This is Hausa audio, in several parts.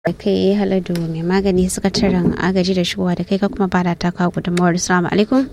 da kai haladu mai magani sakataren agaji da shigowa da kai ka kuma bada ta kawo gudunmawar salamu alaikum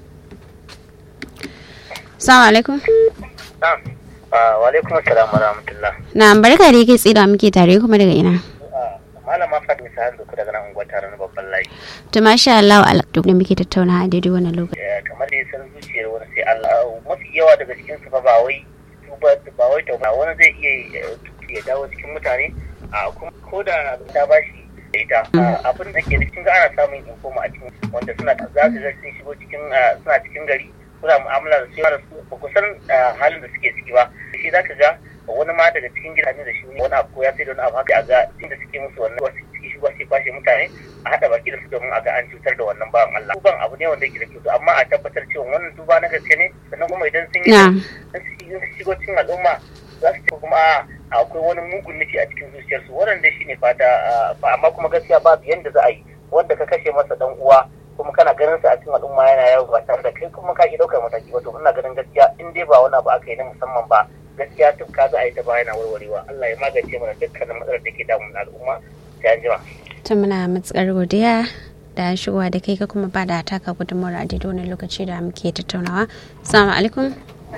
salamu alaikum wa alaikum assalam wa rahmatullah na barka da yake tsira muke tare kuma daga ina malama fatima sa'ad da daga nan unguwar taron babban layi to masha Allah wa alaktu da muke tattauna a daidai wannan lokaci kamar da ya san zuciyar wani sai Allah mafi yawa daga cikin su fa ba wai tuba ba wai tauba wani zai iya ya dawo cikin mutane a kuma ko da ta bashi da ita abin da ke da cikin ana samun informa a cikin wanda suna za su ga sun shigo cikin suna cikin gari kuna mu'amala da su da su ba ku san halin da suke ciki ba shi zaka ga wani ma daga cikin gidajen da shi wani abu ko ya sai da wani abu haka a ga inda suke musu wannan wasu ciki shi sai kwashe mutane a haɗa baki da su domin a ga an cutar da wannan bawan Allah duban abu ne wanda yake da kyau amma a tabbatar cewa wannan duba na gaske ne sannan kuma idan sun yi sun shigo cikin al'umma za su ce kuma akwai wani mugun nufi a cikin zuciyarsu wannan dai shine fata amma kuma gaskiya babu yanda za a yi wanda ka kashe masa dan uwa kuma kana ganin sa a cikin al'umma yana yawo ba tare da kai kuma ka ki daukar mataki ba to ina ganin gaskiya in dai ba wani abu aka yi na musamman ba gaskiya tun ka za a yi ta bayana warwarewa Allah ya magance mana dukkanin matsalar da ke damun al'umma sai an jima. ta muna matsakar godiya da shigowa da kai ka kuma ba da taka gudunmawar a daidai wani lokaci da muke tattaunawa salamu alaikum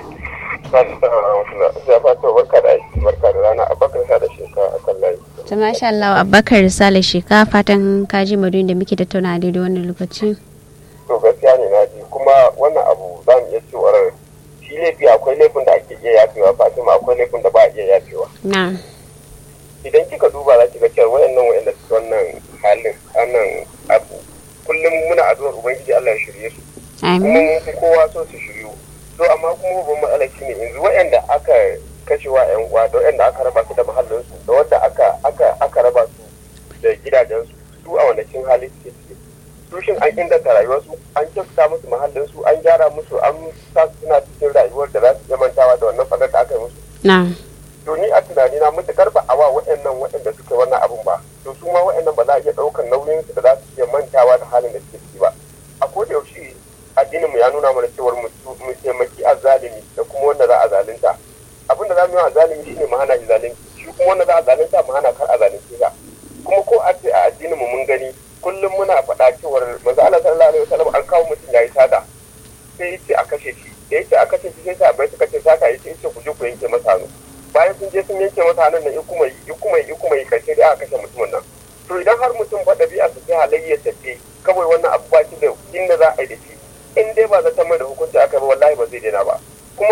barka da aiki barka da rana abakar sa da sheka a kan layi ta masha Allah abakar sale sheka fatan kaji madun da muke tattaunawa a daidai wannan lokaci to gaskiya ne na ji kuma wannan abu za mu iya cewar shi laifi akwai laifin da ake iya yafewa fatima akwai laifin da ba a iya yafewa na idan kika duba za ki ga cewa wayannan wayanda suke wannan halin wannan abu kullum muna addu'ar ubangiji Allah ya shirye su kuma mun fi kowa so su shiryu to amma kuma babban matsala shine yanzu wayanda aka kashewa yan uwa da wayanda aka raba su da mahallin su da wanda aka aka aka raba su da gidajen su su a wani cin hali suke ciki su shin an inganta rayuwarsu an kyautata musu mahallin su an gyara musu an sa su suna cikin rayuwar da za su iya mantawa da wannan fadar da aka yi musu na to ni a tunani na mutukar ba a wa waɗannan waɗanda suka wannan abun ba to su ma waɗannan ba za a iya ɗaukar nauyin su da za su iya mantawa da halin da suke ciki ba a koda yaushe addinin mu ya nuna mana cewar mu taimaki azzalimi da kuma wanda za a zalunta abin da za mu yi azzalimi shine mu hana shi zalunci shi kuma wanda za a zalunta mu hana kar a zalunce ka kuma ko a ce a addinin mu mun gani kullum muna faɗa cewar manzo Allah sallallahu alaihi wasallam an kawo mutum yayi sada sai yace a kashe shi da yace a kashe shi sai sahabbai suka ce saka yace yace ku je ku yanke masa hannu bayan sun je sun yanke masa hannun nan in kuma